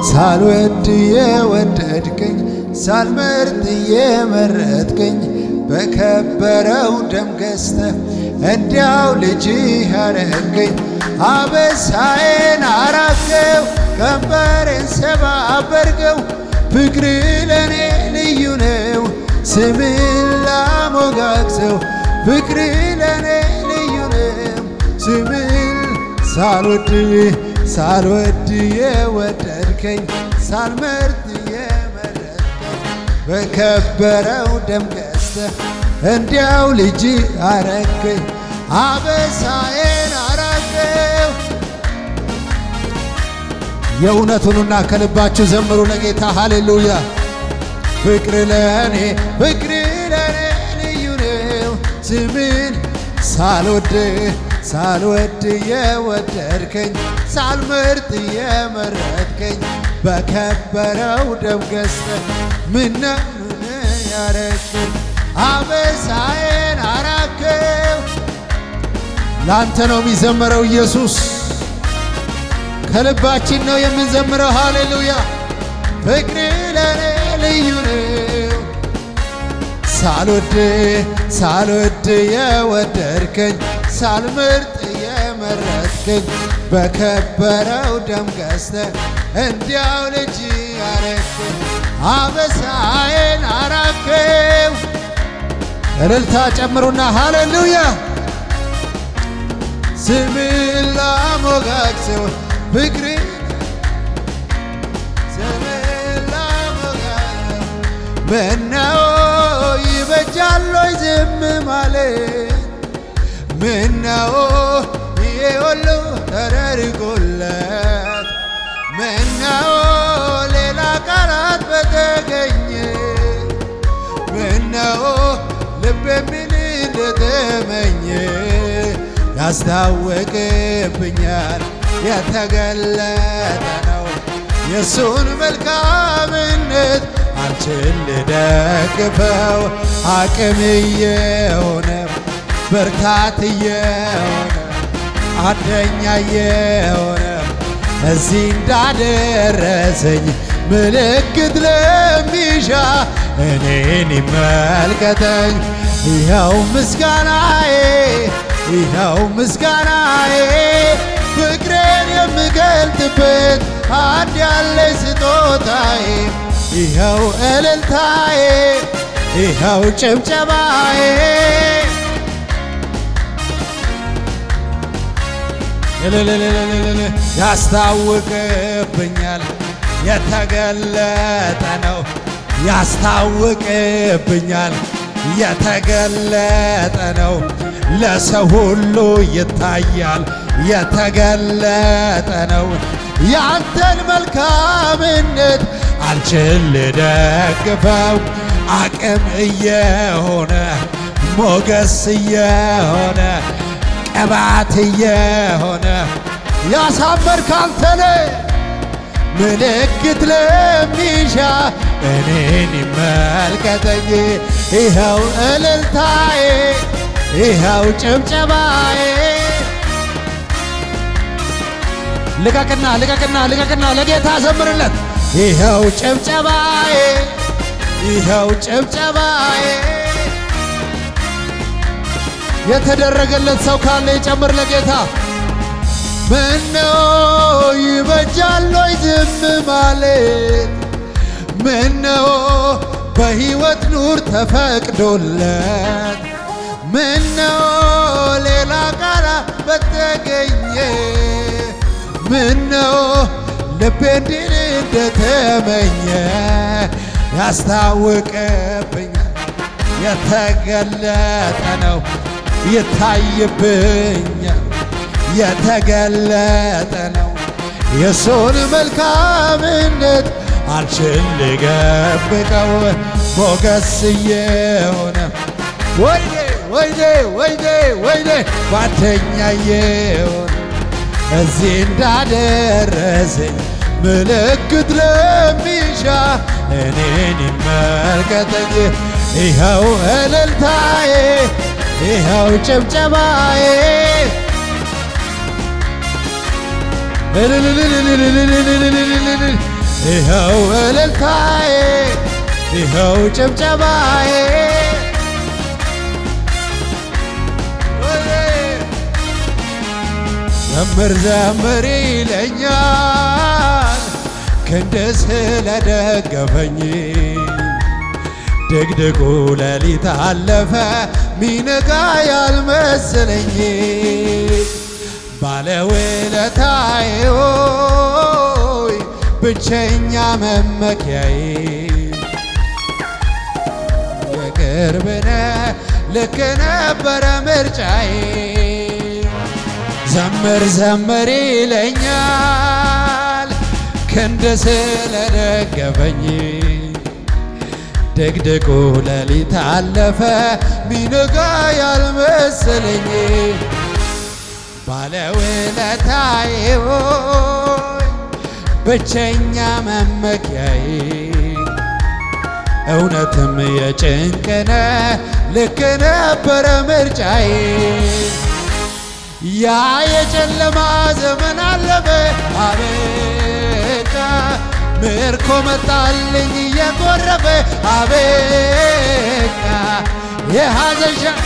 ሳልወድ የወደድከኝ ሳልመርጥ የመረጥከኝ በከበረው ደም ገዝተህ እንዲያው ልጅ ያረገኝ አበሳዬን አራከው ቀንበሬን ሰባበርከው ፍቅር ለእኔ ልዩ ነው ስምን ላሞጋግሰው ፍቅር ለእኔ ልዩ ነው ስምን ሳልወድ ሳልወድ የወደድከኝ ሳልመርጥ የመረጥከኝ በከበረው ደም ገዝተህ እንዲያው ልጅ አረገኝ አበሳዬን አራገው የእውነቱንና ከልባችሁ ዘምሩ ለጌታ ሃሌሉያ ፍቅር ለእኔ ፍቅር ለእኔ ልዩ ነው ስምን ሳልወድ ሳልወድ የወደድከኝ ሳልመርጥ የመረጥከኝ በከበረው ደም ገዝተህ ምነውን ያረግከኝ አበሳዬን አራከው ላንተ ነው የሚዘመረው ኢየሱስ ከልባችን ነው የምንዘምረው ሃሌሉያ ፍቅር ለእኔ ልዩ ነው ሳልወድ ሳልወድ የወደድከኝ ሳልመርጥ የመረጥከኝ በከበረው ደም ገዝተህ እንዲያው ልጅ ያረግከኝ አበሳዬን አራከው እልልታ ጨምሩና ሃሌሉያ ስምን ላሞጋግሰው ፍቅር ስምን ላሞጋግሰው ምነው ይበጃሎይ ዝም ማለት ምነው ይሄ ሁሉ ተደርጎለት ምነው ሌላ ቃላት በተገኘ ምነው ልብ የሚል እንደተመኘ ያስታወቅብኛል የተገለጠ ነው የእሱን መልካምነት አንቺን ልደግፈው አቅም የሆነ ብርታት የሆነ አንደኛ የሆነ እዚህ እንዳደረሰኝ ምልክት ለሚሻ እኔን ይመልከተኝ። ይኸው ምስጋናዬ ይኸው ምስጋናዬ ፍቅሬን የምገልጥበት አንድ ያለኝ ስጦታዬ ይኸው እልልታዬ ይኸው ጭብጨባዬ እልልልልልል ያስታውቅብኛል የተገለጠ ነው ያስታውቅብኛል የተገለጠ ነው ለሰው ሁሉ ይታያል የተገለጠ ነው ያንተን መልካምነት አልችል ልደግፈው አቅም እየሆነ ሞገስ እየሆነ ቅባት እየሆነ ያሳመርክ አንተነ ምልክት ለሚሻ እኔን ይመልከተኝ። ይኸው እልልታዬ ይኸው ጭብጨባዬ ልቀቅና ልቀቅና ልቀቅና ለጌታ ዘምርለት። ይኸው ጭብጨባዬ ይኸው ጭብጨባዬ የተደረገለት ሰው ካለ ይጨምር ለጌታ። ምነው ይበጃል ወይ ዝም ማለት? ምነው በሕይወት ኑር ተፈቅዶለት? ምነው ሌላ ቃላ በተገኘ? ምነው ልቤ እንዲል እንደተመኘ ያስታውቅብኛል የተገለጠ ነው ይታይብኛል የተገለጠ ነው የእሱን መልካምነት አልችል ልገብቀው ሞገስ የሆነ ወይኔ ወይኔ ወይኔ ወይኔ ጓደኛ የሆነ እዚህ እንዳደረሰኝ ምልክት ለሚሻ እኔን ይመልከተኝ። ይኸው እልልታዬ ይኸው ጭብጨባዬ ይኸው እልልታዬ ይኸው ጭብጨባዬ ዘምር ዘምር ይለኛል ክንድ ስለደገፈኝ ድቅድቁ ሌሊት አለፈ ሚነጋ ያልመሰለኝ ባለውለታዬ ሆይ ብቸኛ መመኪያዬ የቅርብነ ልክ ነበረ ምርጫዬ ዘምር ዘምር ይለኛል ክንድ ስለደገፈኝ ድቅድቁ ሌሊት አለፈ ሚነጋ ያልመሰለኝ ባለውለታዬ ሆይ ብቸኛ መመኪያዬ እውነትም የጭንቅነ ልክ ነበረ ምርጫዬ ያ የጨለማ ዘመን አለፈ አበቃ ምርኮ መጣልኝ እየጎረፈ አበቃ የሐዘን ሻ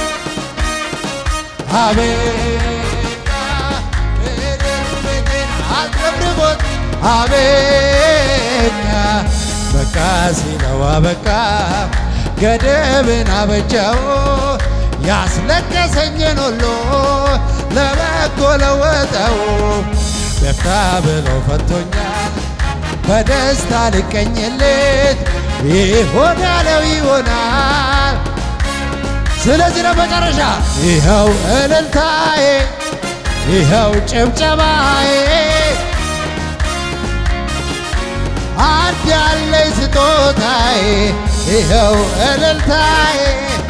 አበቃ ምድር ቤቴን አጥረብርቦት አበቃ በቃ ሲለው አበቃ ገደብን አበጃው ያስለቀሰኝን ሁሉ ለበጎ ለወጠው በፍታ ብሎ ፈቶኛል በደስታ ልቀኝለት ይሆን ያለው ይሆናል። ስለዚህ ለመጨረሻ ይኸው እልልታዬ ይኸው ጭብጨባዬ አንድ ያለኝ ስጦታዬ ይኸው እልልታዬ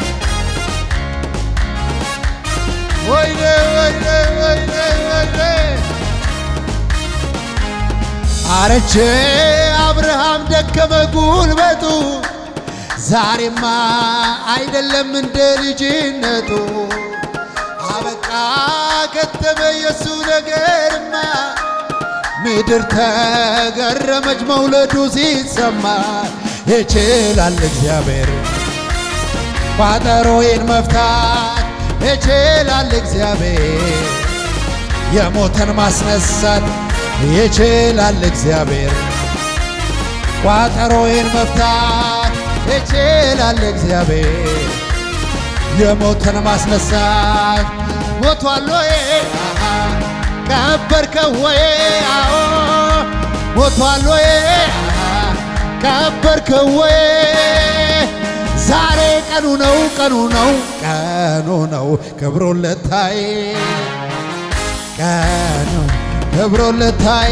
ወይኔ ወይኔ ወይኔ ወይኔ አረቼ አብርሃም ደከመ ጉልበቱ ዛሬማ አይደለም እንደ ልጅነቱ አበቃ ከተመ የሱ ነገርማ ምድር ተገረመች መውለዱ ሲሰማ ይችላል እግዚአብሔር ቋጠሮዬን መፍታት ይችላል እግዚአብሔር የሞተን ማስነሳት ይችላል እግዚአብሔር ቋጠሮዬን መፍታት ይችላል እግዚአብሔር የሞተን ማስነሳት ሞቷል ወይ ቀበርከው ወይ አዎ ሞቷል ወይ ቀበርከው ወይ ዛሬ ቀኑ ነው ቀኑ ነው ቀኑ ነው ክብሮለታይ ቀኑ ክብሮለታይ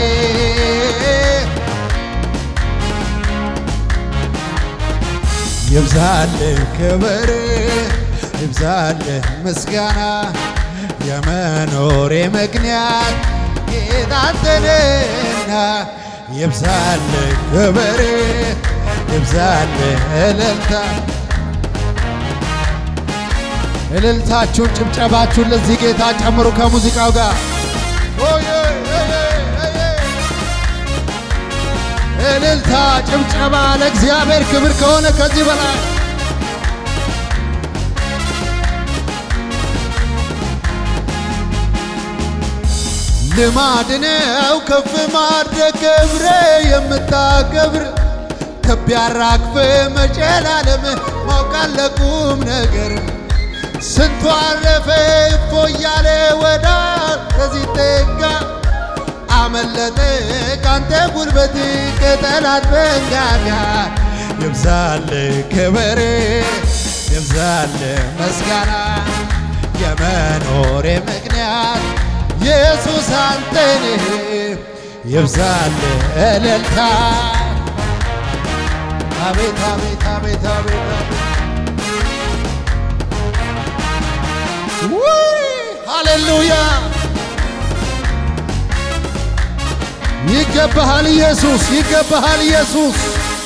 ይብዛልህ ክብር ይብዛልህ ምስጋና የመኖሬ ምክንያት ጌታ አንተነህና ይብዛልህ ክብር ይብዛልህ እልልታ እልልታችሁን ጭብጨባችሁን ለዚህ ጌታ ጨምሩ ከሙዚቃው ጋር ኦዬ ኦዬ ኦዬ እልልታ ጭብጨባ ለእግዚአብሔር ክብር ከሆነ ከዚህ በላይ ልማድ ነው ከፍ ማድረግ ክብረ የምታከብር ትቢያ አራግፍ መጨላለም ማውቃለ ቁም ነገር ስንቱ አለፈ እፎ እያለ ወዳ ከዚህ ጠጋ አመለጠ ካንተ ጉልበት ከጠላት መንጋጋ ይብዛል ክብር ይብዛል ምስጋና የመኖሬ ምክንያት ኢየሱስ አንተንህ ይብዛል እልልታ አቤት አቤት አቤት አቤት አቤት ውይ ሃሌሉያ ይገባሃል ኢየሱስ ይገባሃል ኢየሱስ